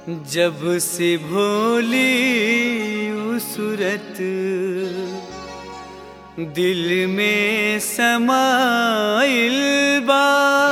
जब से भोली उ सूरत दिल में समाइल बा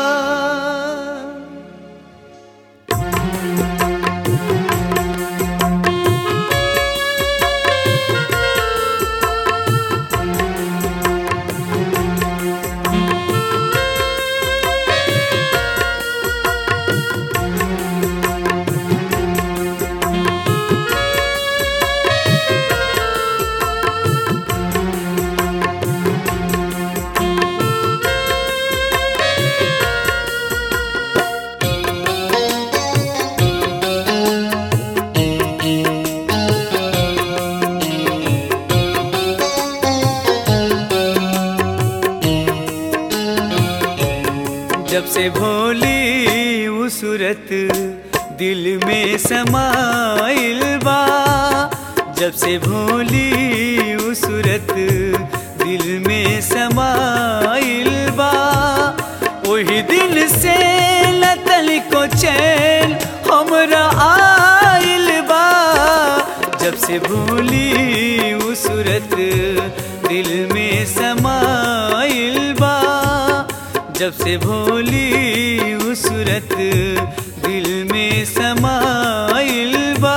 जब से भोली उ सूरत दिल में समाइल बा जब से भोली उ सूरत दिल में समाइल बा वही दिन से लतल को चैन हमरा आइल बा जब से भोली उ सूरत दिल में समाइल बा जब से भोली उ सूरत दिल में समाइल बा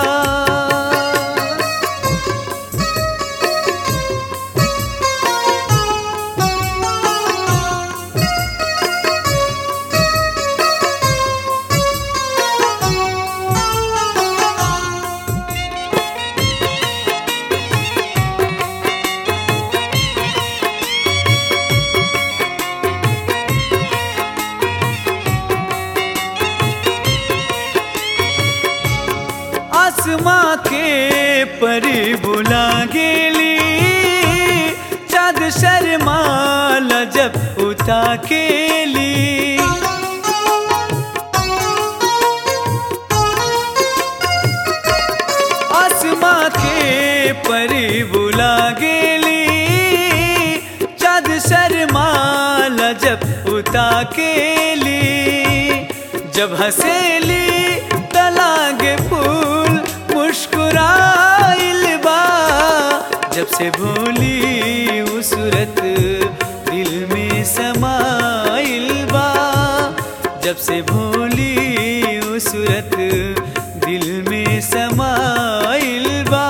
आसमां के परी बुला गेली चाँद शर्माल जब उता केली आसमां के परी बुला गेली चाँद शर्माल जब उता केली जब हसेली तलागे फूल मुस्कुराइल बा जब से भोली उ सूरत दिल में समाइल बा जब से भोली उ सूरत दिल में समाइल बा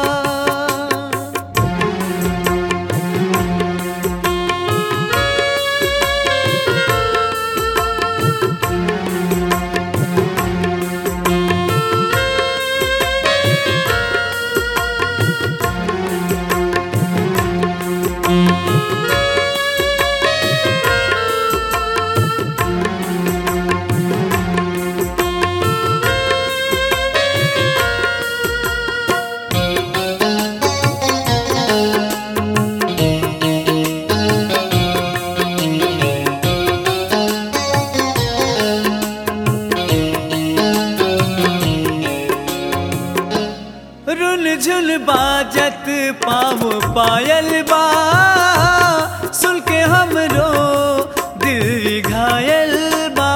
रुन झुन बाजत पाव पायल बा सुन के हमरो दिल घायल बा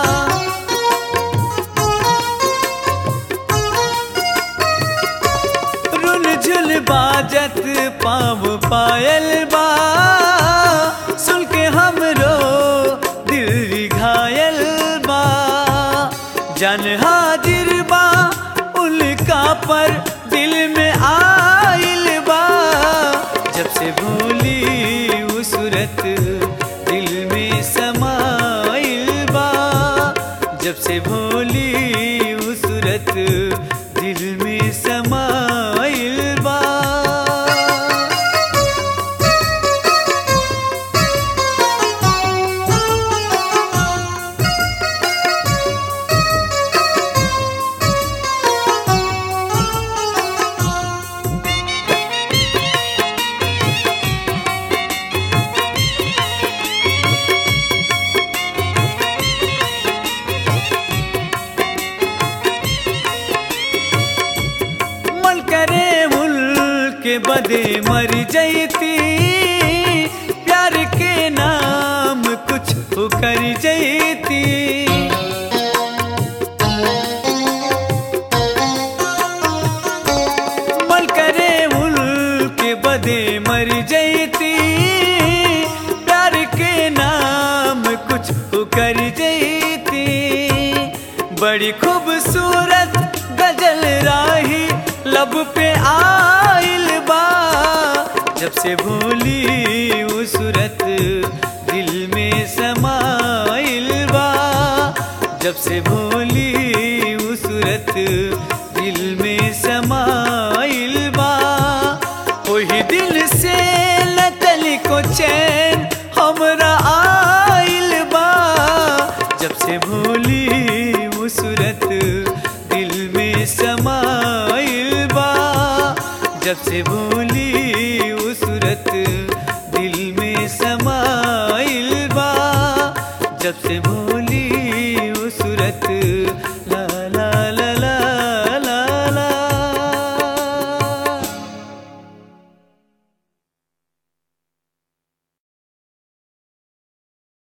रुन झुन बाजत पाव पायल बा सुन के हमरो दिल घायल बा जन हाजिर बा उनका पर दिल में आइल बा जब से भोली उ सूरत दिल में समाइल बा जब से भोली उ सूरत दिल में समाइल बा मन करे मुल के बदे मर जैती प्यार के नाम कुछ कर जैती बड़ी खूबसूरत गजल राही लब पे आइल बा जब से भूली वो सूरत दिल में समाइल बा जब से भूली वो सूरत दिल में समाइल बा वही दिल से नकल को चैन हमरा आइल बा जब से भूली वो सूरत दिल में समाइल बा जब से भूली वो सूरत दिल में समाइल बा जब से भूली वो सूरत